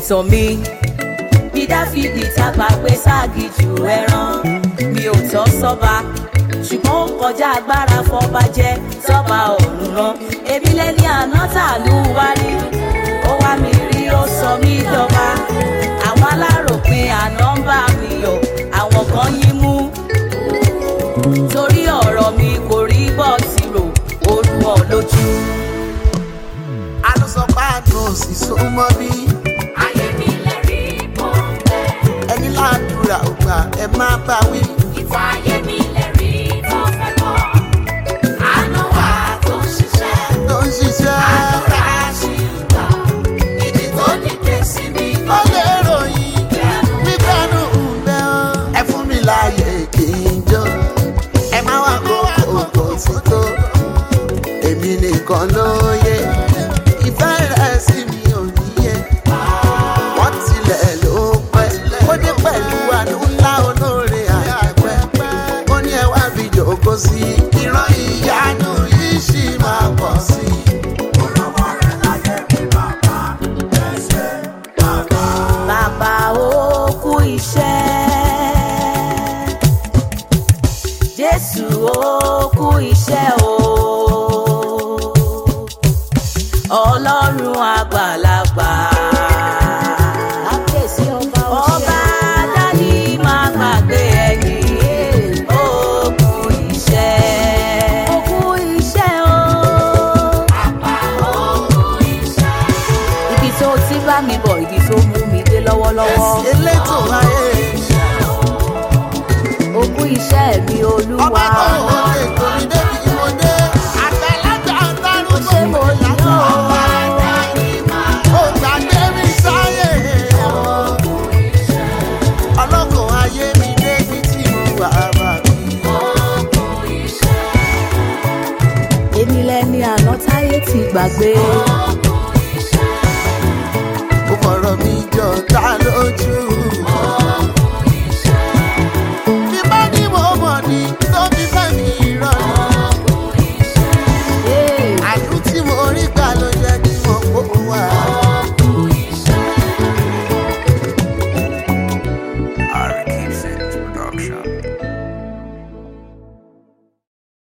ìtàn mi bí dáfídì tágbà pé ságì jù ẹran mi ò tọ́ sọ́ba ṣùgbọ́n ó kọjá agbára fọba jẹ́ sọ́ba ọ̀run rán èmi lẹ́ni àná tàlú wárí ó wá mi rí ó sọ mí dọ́ba àwọn aláròpin àná ń bá mi yọ̀ àwọn kan yín mú torí ọ̀rọ̀ mi kò rí bọ́ ti rò olùwọ̀ lójú. alùsọ̀páàdùn òsì súnmọ́ bí ayé mi lẹ́rí mọ́ bẹ́ẹ̀. ẹni ládùúrà ògbà ẹ má bá wí. ìfà ayé mi lẹ́rí mọ́ fẹ́ mọ́. àánú wa tó ń ṣiṣẹ́. tó ń ṣiṣẹ́. àdúrà ṣì ń gbà. ìdí tó dìde sí mi. ó lè ròyìn wípẹ́nu ń bẹ́ ọ́. ẹ fún mi láàyè kí n jó. ẹ má wá kókó kò sí tó. èmi nìkan ló yẹ. ìfẹ́ rẹ̀ sí mi ò níyẹ. wọ́n tilẹ̀ ló pẹ́. ó dé pẹ̀lú àánú ńlá olóore àyẹ̀pẹ́. ó ní ẹ wá fi jòkó sí. ìran ìyanu yìí ṣì máa pọ̀ sí i. bàbá ó kú iṣẹ́. jésù ó kú iṣẹ́ o. ọlọ́run àgbàlagbà. ọba dání máa gbàgbé ẹ̀yìn. ó kú iṣẹ́. ó kú iṣẹ́ o. ibi tó ti bá mi bọ̀ ibi tó mú mi dé lọ́wọ́lọ́wọ́. elétò ayé ogún iṣẹ́ mi olúwa. ọba tó wọlé kò ní débi ìwọlé àgbàlagbà ọlọ́run ṣé mo yàn ọ́? ó gbàgbé mi sáyé ọlọ́kàn ayé mi débi tí mo wà bá mi. èmi lẹni àná táyé ti gbàgbé.